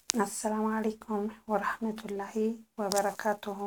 አሰላሙ አለይኩም ወረህመቱላሂ ወበረካቱሁ።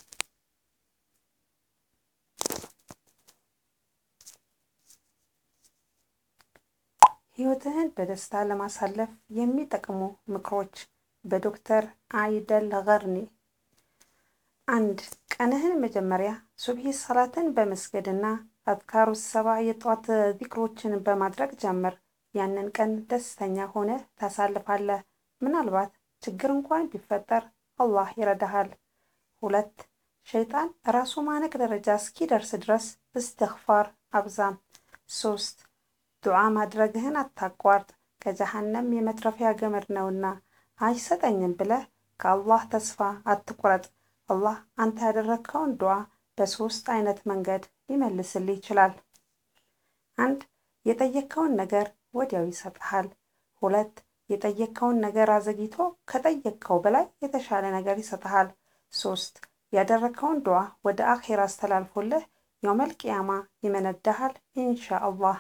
ህይወትህን በደስታ ለማሳለፍ የሚጠቅሙ ምክሮች በዶክተር አይደል ገርኒ። አንድ ቀንህን መጀመሪያ ሱብሂ ሰላትን በመስገድና አዝካሩ ሰባ የጠዋት ዚክሮችን በማድረግ ጀምር። ያንን ቀን ደስተኛ ሆነ ታሳልፋለህ። ምናልባት ችግር እንኳን ቢፈጠር አላህ ይረዳሃል። ሁለት ሸይጣን ራሱ ማነቅ ደረጃ እስኪደርስ ድረስ እስትግፋር አብዛም። ሶስት ዱዓ ማድረግህን አታቋርጥ፣ ከጀሃነም የመትረፊያ ገመድ ነውና። አይሰጠኝም ብለህ ከአላህ ተስፋ አትቁረጥ። አላህ አንተ ያደረግከውን ዱዓ በሶስት አይነት መንገድ ሊመልስልህ ይችላል። አንድ የጠየቅከውን ነገር ወዲያው ይሰጥሃል። ሁለት የጠየቅከውን ነገር አዘግይቶ ከጠየቅከው በላይ የተሻለ ነገር ይሰጥሃል። ሶስት ያደረግከውን ዱዓ ወደ አኼራ አስተላልፎልህ የውመል ቂያማ ይመነዳሃል ኢንሻ አላህ።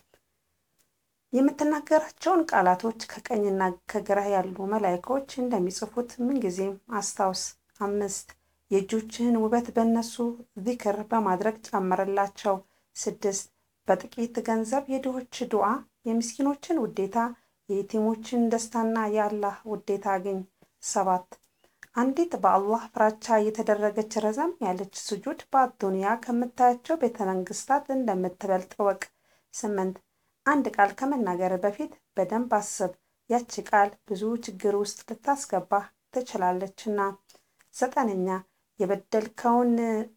የምትናገራቸውን ቃላቶች ከቀኝና ከግራ ያሉ መላይኮች እንደሚጽፉት ምንጊዜም አስታውስ። አምስት የእጆችህን ውበት በእነሱ ዚክር በማድረግ ጨምርላቸው። ስድስት በጥቂት ገንዘብ የድሆች ዱዓ፣ የምስኪኖችን ውዴታ፣ የየቲሞችን ደስታና የአላህ ውዴታ አግኝ። ሰባት አንዲት በአላህ ፍራቻ የተደረገች ረዘም ያለች ስጁድ በአዱንያ ከምታያቸው ቤተ መንግስታት እንደምትበልጥ እወቅ። ስምንት አንድ ቃል ከመናገር በፊት በደንብ አስብ። ያቺ ቃል ብዙ ችግር ውስጥ ልታስገባህ ትችላለችና። ዘጠነኛ የበደልከውን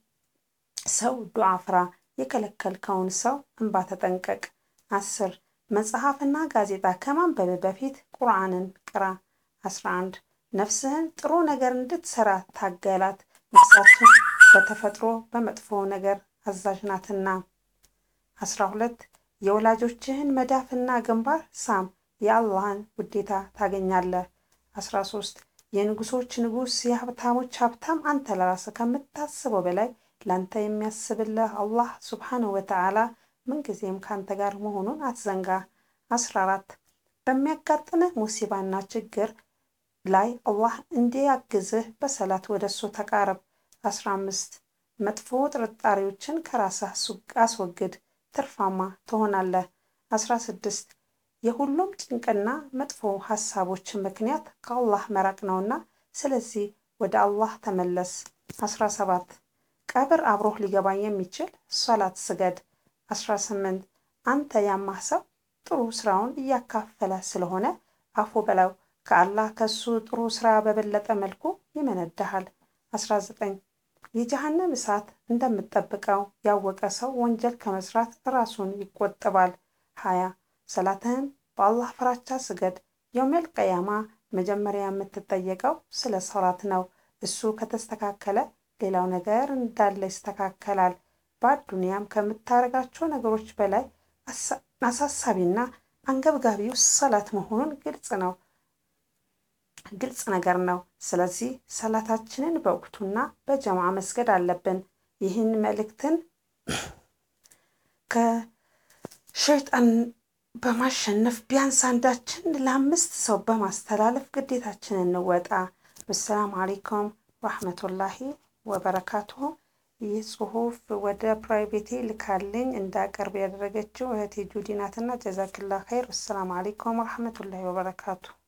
ሰው ዱዓ ፍራ፣ የከለከልከውን ሰው እንባ ተጠንቀቅ። አስር መጽሐፍና ጋዜጣ ከማንበብ በፊት ቁርአንን ቅራ። አስራ አንድ ነፍስህን ጥሩ ነገር እንድትሰራ ታገላት፣ ነፍሳችን በተፈጥሮ በመጥፎ ነገር አዛዥ ናትና። አስራ ሁለት የወላጆችህን መዳፍና ግንባር ሳም፣ የአላህን ውዴታ ታገኛለህ። አስራ ሶስት የንጉሶች ንጉስ የሀብታሞች ሀብታም አንተ ለራስህ ከምታስበው በላይ ለአንተ የሚያስብልህ አላህ ሱብሓነሁ ወተዓላ ምንጊዜም ከአንተ ጋር መሆኑን አትዘንጋ። አስራ አራት በሚያጋጥምህ ሙሲባና ችግር ላይ አላህ እንዲያግዝህ በሰላት ወደ እሱ ተቃረብ። አስራ አምስት መጥፎ ጥርጣሬዎችን ከራስህ አስወግድ፣ ትርፋማ ትሆናለህ። አስራ ስድስት የሁሉም ጭንቅና መጥፎ ሀሳቦች ምክንያት ከአላህ መራቅ ነውና፣ ስለዚህ ወደ አላህ ተመለስ። አስራ ሰባት ቀብር አብሮህ ሊገባ የሚችል ሶላት ስገድ። አስራ ስምንት አንተ ያማህ ሰው ጥሩ ስራውን እያካፈለ ስለሆነ አፉ በላው ከአላህ ከሱ ጥሩ ስራ በበለጠ መልኩ ይመነዳሃል። አስራ ዘጠኝ የጀሃነም እሳት እንደምትጠብቀው ያወቀ ሰው ወንጀል ከመስራት ራሱን ይቆጥባል። ሀያ ሰላትህን በአላህ ፍራቻ ስገድ። የውመል ቀያማ መጀመሪያ የምትጠየቀው ስለ ሰላት ነው። እሱ ከተስተካከለ ሌላው ነገር እንዳለ ይስተካከላል። በአዱንያም ከምታደርጋቸው ነገሮች በላይ አሳሳቢና አንገብጋቢው ሰላት መሆኑን ግልጽ ነው ግልጽ ነገር ነው። ስለዚህ ሰላታችንን በወቅቱና በጀማ መስገድ አለብን። ይህን መልእክትን ከሸይጣን በማሸነፍ ቢያንስ አንዳችን ለአምስት ሰው በማስተላለፍ ግዴታችንን እንወጣ። ወሰላም አሌይኩም ረህመቱላሂ ወበረካቱሁ። ይህ ጽሁፍ ወደ ፕራይቬቴ ልካልኝ እንዳቀርብ ያደረገችው እህቴ ጁዲ ናትና ጀዛክላ ኸይር። ወሰላም አሌይኩም ረህመቱላሂ ወበረካቱሁ።